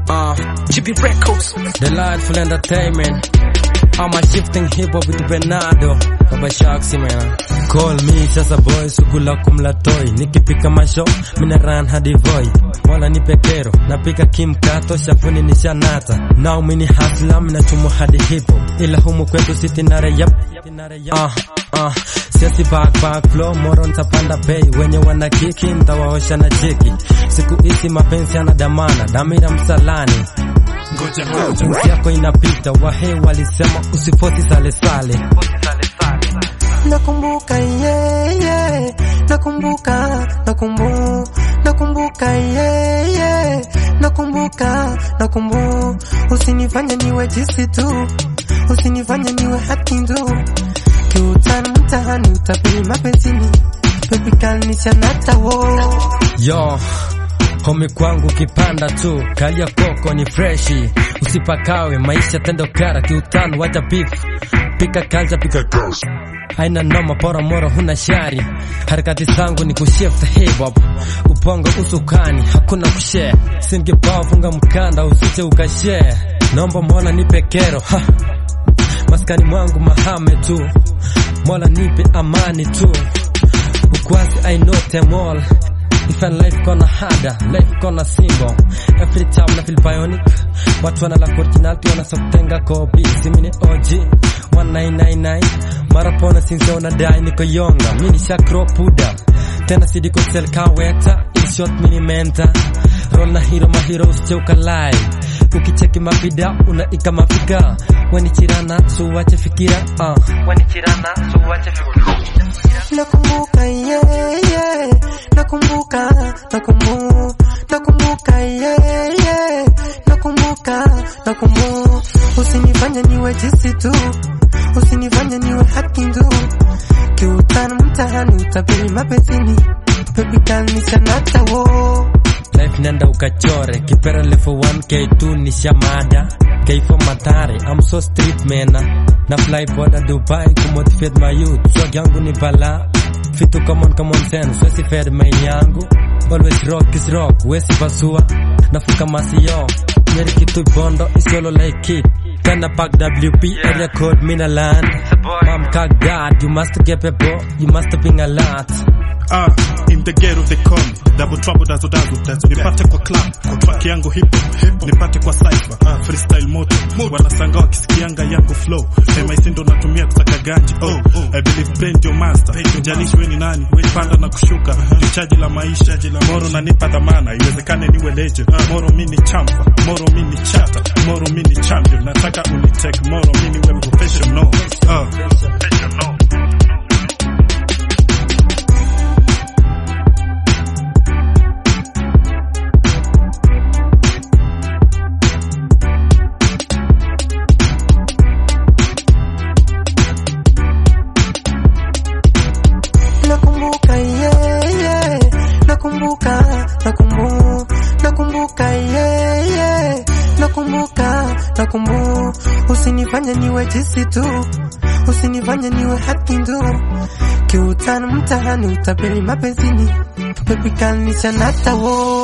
Uh, GB Records. Delightful entertainment. I'm a shifting hip hop with Bernardo. Baba Sharksy man. Call me sasa boy, sukula kumla toy. Nikipika masho, mina run hadi voy. Mola nipe kero, napika kimkato, shafuni nishanata. Now mini hustler, mina chumo hadi hip hop. Ila humu kwetu siti nare yap. Uh, uh, siasi back back flow, moro nitapanda bei. Wenye wana kiki, ntawaosha na cheki. Siku hizi mapenzi yanadamana, damira msalani. Ngoja ngoja, Wiki yako inapita, wahe walisema usifosi sale sale. Nakumbuka yeah, yeah. Nakumbuka, nakumbuka, nakumbuka yeah, yeah. Nakumbuka, nakumbuka. Usinifanye niwe jisi tu, usinifanye niwe haki tu. Kiutani mtaani utapeli mapenzini, baby kanisha natawo. Yo, homi kwangu kipanda tu, kalia koko ni freshi, usipakawe maisha tendo kara kiutano, wacha beef, pika kalja pika haina noma, pora moro huna shari, harakati zangu ni kushift hip hop, upongo usukani, hakuna kushare, singepaa funga mkanda usije ukashare, naomba mola nipe kero ha. maskani mwangu mahame tu, mola nipe amani tu, ukwasi I know them all Ifan life kona hada, life kona simbo Every time na feel bionic Watu wana la originality wana sokutenga kopi Simini OG 1999 Mara pona sinse wanadai niko yonga Mini shakro puda Tena sidi kusel kaweta In short mini menta Roll na hero mahiro usiche ukalai Ukicheki mapida unaika mafika Wanichirana suwache fikira uh. Wanichirana suwache fikira Nakumbuka yeah, yeah. Nakumbuka, nakumbuka, nakumbuka yeah, yeah. Nakumbuka, nakumbuka. Usinifanye niwe jisi tu, usinifanye niwe haki tu. Kiutani mtaani utapeli mapenzini, baby kanisha natawo. Life nenda ukachore kipera level 1 K2 ni shamada K4 matare I'm so street mena na fly boda Dubai kumotivate my youth swag yangu ni bala fitu common common sense wesi fed main yangu always rock is rock wesi pasua nafuka masio nyeri kitu bondo isiolo like it tena pack WP area code mina land Mom kag God you must get people you must bring a lot ah, in the gate of the con double trouble dazo dazo dazo nipate kwa club kwa track yangu hip hop nipate kwa cypher ah, freestyle moto wanasanga wakisikianga yangu flow MIC ndo natumia kusaka ganji oh, I believe brain ndio master jalishi we ni nani panda na kushuka chaji la maisha moro nanipa dhamana iwezekane niwe legend moro mini champa moro mini chata moro mini champion nataka unitake moro mini we professional ah, professional Nakumbuka yeah, yeah. Nakumbuka, nakumbuka, nakumbuka yeah, yeah. Nakumbuka, nakumbuka. Usinifanye niwe jisi tu, usinifanye niwe haki tu. Kiutani mtaani utapeli mapenzini, baby kanisha natawo.